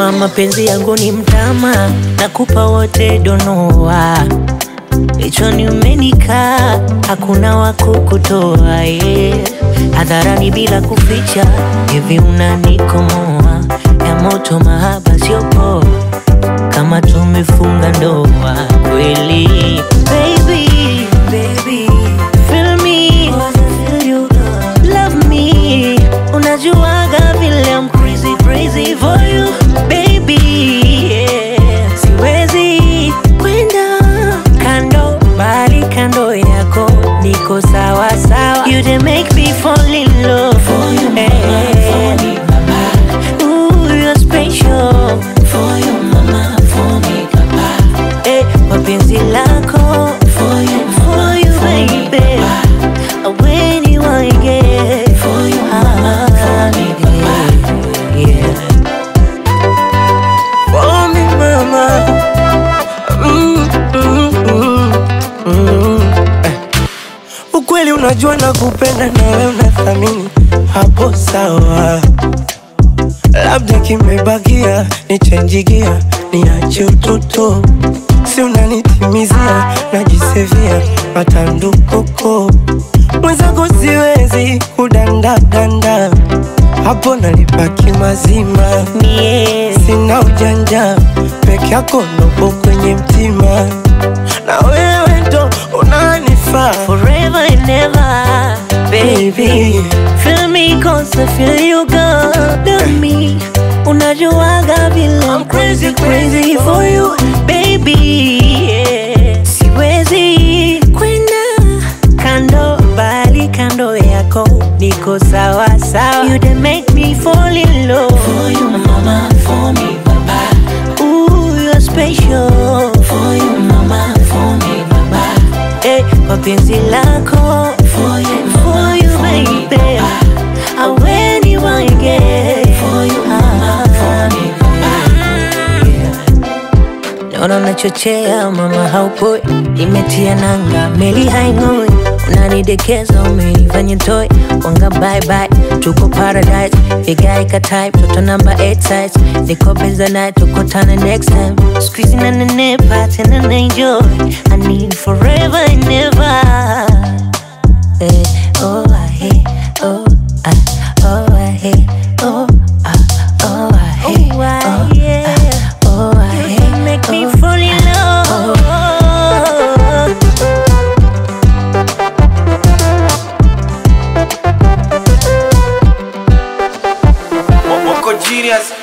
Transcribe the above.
Jua mapenzi yangu ni mtama, nakupa wote donoa Kichwani umenikaa, hakuna wa kukutoa yeah. Hadharani bila kuficha, hivi unanikomoa ya moto, mahaba sio poa, kama tumefunga ndoa kweli. Baby, baby, feel me, feel you, love me. Unajuaga vile I'm crazy, crazy for you, baby. Yeah. Siwezi kwenda kando, bali kando yako niko sawa sawa. You dey make me fall in love for you, mama, for me, papa. Ooh, you're special for you, mama, for me, papa. Eh, mapenzi lako for you, for you, baby. When you want get for you, mama, for me, papa. Yeah. For me mama mm, mm, mm, mm. Eh. Ukweli unajua na kupenda na wewe unathamini hapo sawa, labda kimebakia nichenjigia niache utoto, si unanitimizia najisevia matandukoko mwenzako siwezi kudandadanda hapo nalipaki mazima Mie, sina ujanja peke yako nopo kwenye mtima na wewe ndo unanifaa forever and ever, baby. baby Feel me cause I feel you good to me. Unajuaga vile I'm crazy crazy for you, baby. Yeah. Siwezi kwenda kando, bali kando yako niko sawa sawa. You dey make me fall in love for you, mama, for me, papa. Ooh, you're special for you, mama, for me, papa. Eh, mapenzi lako for you, for you, baby. I when you want get for you, mama, for me, Naona unachochea mama, haupoi, imetia nanga, meli haing'oi, unanidekeza, umenifanya toy, wanga bye bye, tuko paradise, vigae ka type, toto number 8 size, niko beza night, tukutane next time, squeezing na nenepa, tena na enjoy, I need forever and never. Eh, oh, I hate, oh, I, oh, I hate, oh, I, oh, I hate, oh, I, oh, I hate, make me fall in love. Wako genius